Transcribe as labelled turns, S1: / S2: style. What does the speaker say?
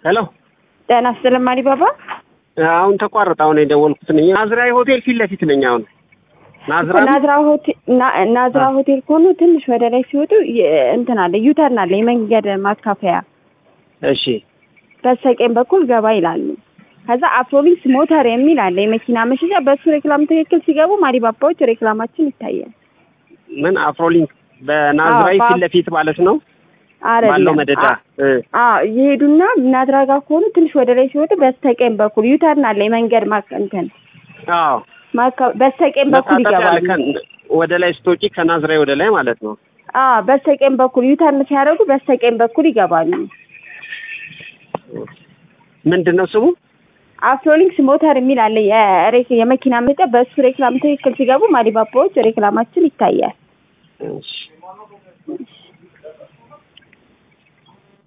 S1: ሄሎ
S2: ጤና ይስጥልኝ ማሪባባ።
S1: አሁን ተቋረጠ። አሁን የደወልኩት ነኝ። ናዝራዊ ሆቴል ፊት ለፊት ነኝ። አሁን ናዝራ
S2: ናዝራ ሆቴል ና- ናዝራ ሆቴል ከሆኑ ትንሽ ወደ ላይ ሲወጡ የ- እንትን አለ ዩተርን አለ የመንገድ ማስካፈያ
S1: እሺ
S2: በስተቀኝ በኩል ገባ ይላሉ። ከዛ አፍሮሊንክስ ሞተር የሚል አለ የመኪና መሸጫ። በእሱ ሬክላም ትክክል ሲገቡ ማሪባባዎች ሬክላማችን ይታያል።
S1: ምን አፍሮሊንክ በናዝራዊ
S2: አዎ፣
S1: ፊት ለፊት ማለት ነው
S2: አይደለም።
S1: ባለው መደዳ እ
S2: አዎ ይሄዱና ናዝራ ጋር ከሆኑ ትንሽ ወደ ላይ ሲወጡ በስተቀኝ በኩል ዩተርን አለ የመንገድ ማክ እንትን
S1: አዎ
S2: ማካ- በስተቀኝ በኩል
S1: መታጠፊያ አለ።
S2: ይገባሉ።
S1: ከ- ወደ ላይ ስትወጪ ከናዝራዊ ወደ ላይ ማለት ነው።
S2: አዎ በስተቀኝ በኩል ዩተርን ሲያደርጉ በስተቀኝ በኩል ይገባሉ።
S1: ምንድን ነው ስሙ?
S2: አፍሮሊንክስ ሞተር የሚል አለ የሬክ የመኪና መሸጫ። በእሱ ሬክላም ትክክል ሲገቡ ማሪባባዎች ሬክላማችን ይታያል።
S1: እሺ